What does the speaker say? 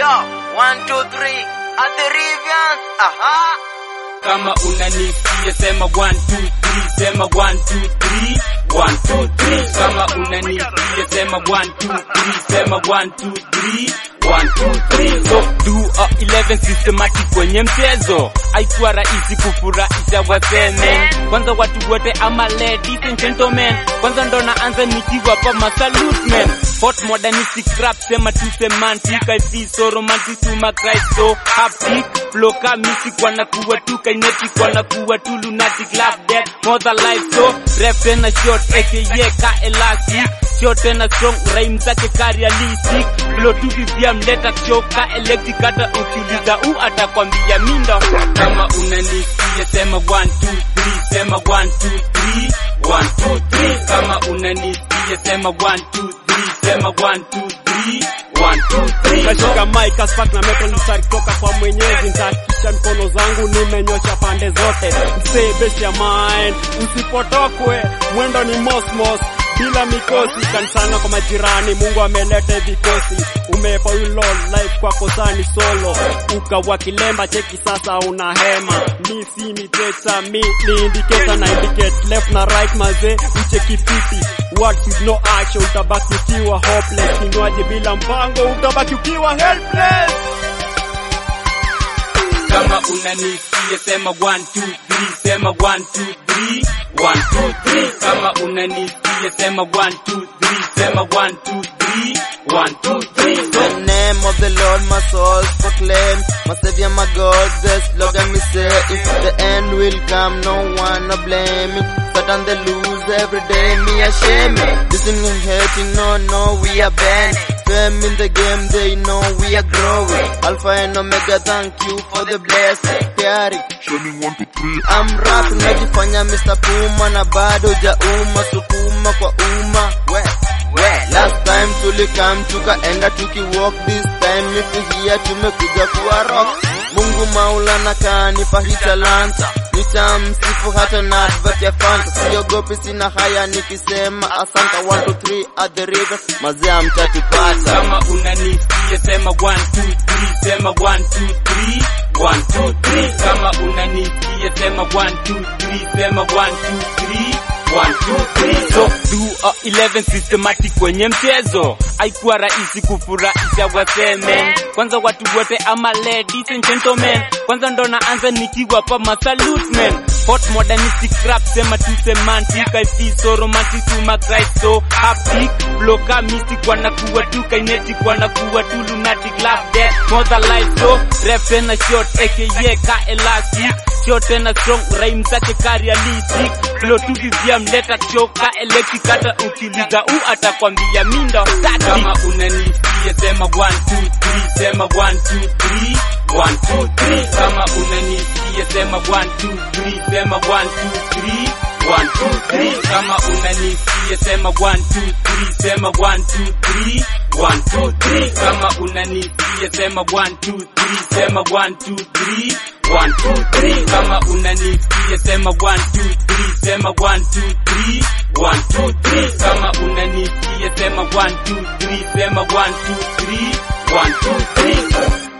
Yo, one, two, three, at the Rivians, aha. kama unanisikia sema 1 2 3 sema 1 2 3 1 2 3 kama unanisikia sema 1 2 3 sema 1 2 3 1 2 3 so do a 11 systematic kwenye mchezo haikuwa rahisi kufurahisha waseme kwanza watu wote ama ladies and gentlemen kwanza ndo naanza nikiwa pa masalute man hot modernistic rap sema tu semantic I feel so romantic to my Christ so haptic flow ka music wanakuwa tu kinetic wanakuwa tu lunatic laugh dead more than life so rap tena short aka ka elastic short tena strong rhyme zake ka realistic flow tu vivia mleta show ka electric hata ukiuliza u atakwambia mindo kama unanisikia sema 1 2 3 sema 1 2 3 1 2 3 kama unanisikia sema 1 2 3 sema 1 2 3 1 2 3 Kashika mic asfak na metal mstari kutoka kwa mwenyezi nitahakikisha mkono zangu nimenyosha pande zote msee best ya mine usipotokwe mwendo ni mosmos bila mikosi kanisana kwa majirani mungu ameleta vikosi umepa ulo life kwako sani solo ukawa kilemba cheki sasa una hema mi si miteta mi ni indicator na indicate left na right mazee ucheki fiti words with no action utabaki ukiwa hopeless kinywaji bila mpango utabaki ukiwa helpless kama unanisikia sema 1 2 3 sema 1 2 3 1 2 3 kama unanisikia sema 1 2 3 sema 1 2 3 1 2 3 The name of the Lord my soul proclaim, my Savior, my God, the slogan me say, if the end will come, no one to blame it. Satan they lose every day, me ashamed. Listen and hating, no, no, we are banned. Fame in the game, they know we are growing. Alpha and Omega, thank you for the blessing. Carry. I'm rap, najifanya Mr. Puma na bado jauma, sukuma kwa umma. We, we. Last time tulikam tukaenda tukiwalk, this time ifihia tumekuja kuwa rock. Mungu Maulana kanipa hii talanta, nitamsifu hata na advert ya Fanta. Siogopi, sina haya nikisema asanta. 1 2 3 at the river, mazee mtatupata. kama unanisikia sema 1 2 3 sema 1 2 3 1 2 3 kama unanisikia sema 1 2 3 sema 1 2 3 1 2 3 so do a 11 systematic kwenye mchezo haikuwa rahisi kufurahisha waseme kwanza watu wote ama ladies and gentlemen kwanza ndo naanza nikiwa pa masalute man hot modernistic rap sema tu semantic I feel so romantic to my Christ so haptic flow ka mystic wanakuwa tu kinetic wanakuwa tu lunatic laugh dead more than life so rap tena short aka ka elastic short tena strong rhyme zake ka realistic flow tu vivia mleta show ka electric hata ukiuliza u atakwambia mindo kama unanisikia sema 1 2 3 sema 1 2 3 1 2 3 kama unanisikia sema 1 2 3 sema 1 2 3 1 2 3 kama unanisikia sema 1 2 3 sema 1 2 3 1 2 3 kama unanisikia sema 1 2 3 sema 1 2 3 1 2 3 kama unanisikia sema 1 2 3 sema 1 2 3 1 2 3 kama unanisikia sema 1 2 3 sema 1 2 3 1 2 3